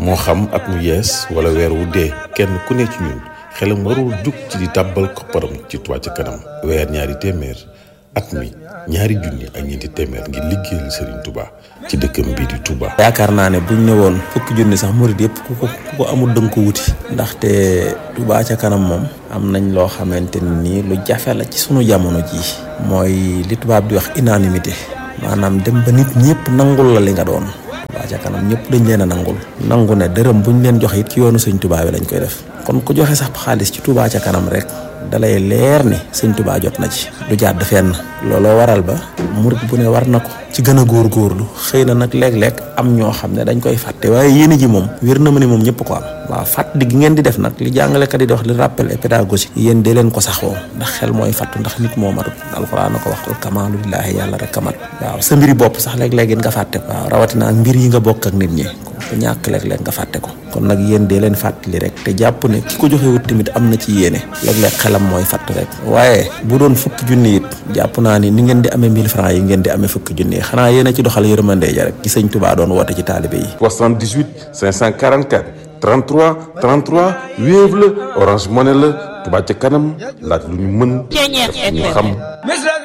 moo xam at mu yees wala weer wu dee kenn ku ne ci ñun xelam warul jug ci di tàbbal kopparam ci Touba ca kanam weer ñaari téeméer at mi ñaari junni ak ñeenti téeméer ngir liggéeyal Serigne Touba ci dëkkam bii di Touba. yaakaar naa ne buñ ne woon fukki junni sax murid yëpp ku ko ku ko amul dënk ko wuti. ndaxte Touba ca kanam moom. am nañ loo xamante ni lu jafe la ci sunu jamono jii. mooy li tubaab di wax unanimité. maanaam dem ba nit ñëpp nangul la li nga doon. Touba ca kanam ñëpp dañ leen a nangul. nangu ne dërëm buñ leen joxe it ci yoonu sëñ Touba bi lañ koy def. kon ku joxe sax xaalis ci Touba ca kanam rek. dalay leer ni sëñ Touba jot na ci du jàdd fenn looloo waral ba murit bu ne war na ko ci gën a góorgóorlu xëy na nag léeg-léeg am ñoo xam ne dañ koy fàtte waaye yéene ji moom wér na ma ni moom ñëpp ko am waaw fàttali gi ngeen di def nag li jàngalekat yi di wax li rappel et pédagogique yéen dee leen ko saxoo ndax xel mooy fàttu ndax nit moo matut alxuraan na ko wax al kamaalu lillaahi yàlla rek kamat waaw sa mbiri bopp sax léeg-léeg nga fàtte ko waaw rawatina ak mbir yi nga bokk ak nit ñi ko ñàkk léeg-léeg nga fàtte ko kon nag yéen dee leen fàttali rek te jàpp ne ki ko joxewut tamit am na ci yéene léeg-léeg xelam mooy fàtt rek waaye bu doon fukki junni it jàpp naa ni ni ngeen di amee 1000 francs yi ngeen di amee fukki junni yi xanaa yéen a ci doxal yërmande ja rek ci sëñ Touba doon woote ci taalibe yi 78 544 33 33 Wave la Orange Money la Touba ca kanam laaj lu ñu mën def lu ñu xam